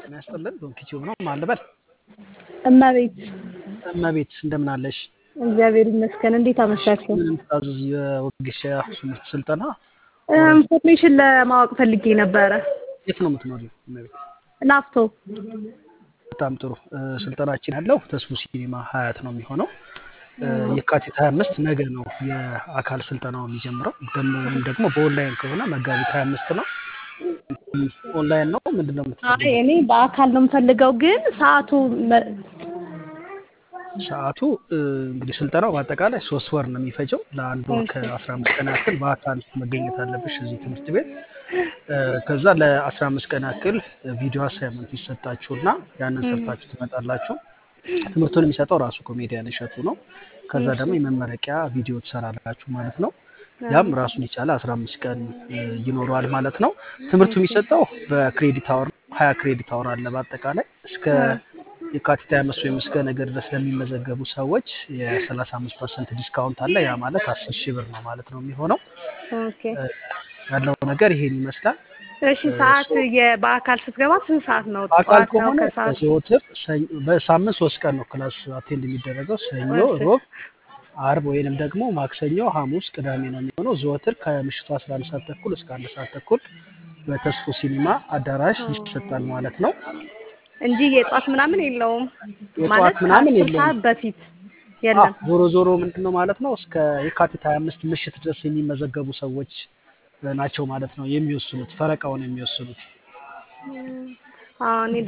ጤና ይስጥልን። ዶንኪቲዩብ ነው ማልበል እመቤት እመቤት እንደምን አለሽ? እግዚአብሔር ይመስገን። እንዴት አመሻችሁ? ምንም ታዘዝ የወጌሻ ትምህርት ስልጠና ኢንፎርሜሽን ለማወቅ ፈልጌ ነበረ። የት ነው የምትኖሪው እመቤት? ላፍቶ በጣም ጥሩ። ስልጠናችን ያለው ተስፉ ሲኒማ ሀያት ነው የሚሆነው። የካቲት 25 ነገ ነው የአካል ስልጠናው የሚጀምረው። ወይም ደግሞ በኦንላይን ከሆነ መጋቢት 25 ነው። ኦንላይን ነው ምንድን ነው አይ የምትፈልገው? እኔ በአካል ነው የምፈልገው፣ ግን ሰዓቱ መ- ሰዓቱ እ, እንግዲህ ስልጠናው በአጠቃላይ ሶስት ወር ነው የሚፈጀው። ለአንድ ወር ከአስራ አምስት ቀን ያክል በአካል መገኘት አለብሽ እዚህ ትምህርት ቤት። እ, ከዛ ለአስራ አምስት ቀን ያክል ቪዲዮ አሳይመንት ይሰጣችሁና ያንን ሰርታችሁ ትመጣላችሁ። ትምህርቱን የሚሰጠው ራሱ ኮሜዲያን እሸቱ ነው። ከዛ ደግሞ የመመረቂያ ቪዲዮ ትሰራላችሁ ማለት ነው። ያም ራሱን የቻለ አስራ አምስት ቀን እ, ይኖረዋል ማለት ነው። ትምህርቱ የሚሰጠው በክሬዲት አወር ነው። ሀያ ክሬዲት አወር አለ በአጠቃላይ እስከ የካቲት 25 ወይም እስከ ነገ ድረስ ለሚመዘገቡ ሰዎች የ35 ፐርሰንት ዲስካውንት አለ። ያ ማለት 10 ሺህ ብር ነው ማለት ነው የሚሆነው። ኦኬ እ፣ ያለው ነገር ይሄን ይመስላል። እሺ። ሰዓት የ- በአካል ስትገባ ስንት ሰዓት ነው? በአካል ጠዋት ነው ከሆነ ከሰዓት? ዘወትር ሰኞ- በሳምንት ሶስት ቀን ነው ክላስ አቴንድ የሚደረገው ሰኞ፣ እሺ። ሮብ፣ አርብ ወይንም ደግሞ ማክሰኞ፣ ሐሙስ፣ ቅዳሜ ነው የሚሆነው። ዘወትር ከምሽቱ 11 ሰዓት ተኩል እስከ አንድ ሰዓት ተኩል በተስፎ ሲኒማ አዳራሽ ይሰጣል ማለት ነው። እንጂ የጧት ምናምን የለውም የጠዋት ማለት ምናምን ከአስር የለውም። ሰዓት በፊት አዎ የለም። ዞሮ ዞሮ ምንድን ነው ማለት ነው እስከ የካቲት 25 ምሽት ድረስ የሚመዘገቡ ሰዎች እ, ናቸው ማለት ነው የሚወስኑት ፈረቃውን የሚወስኑት። አዎ እኔ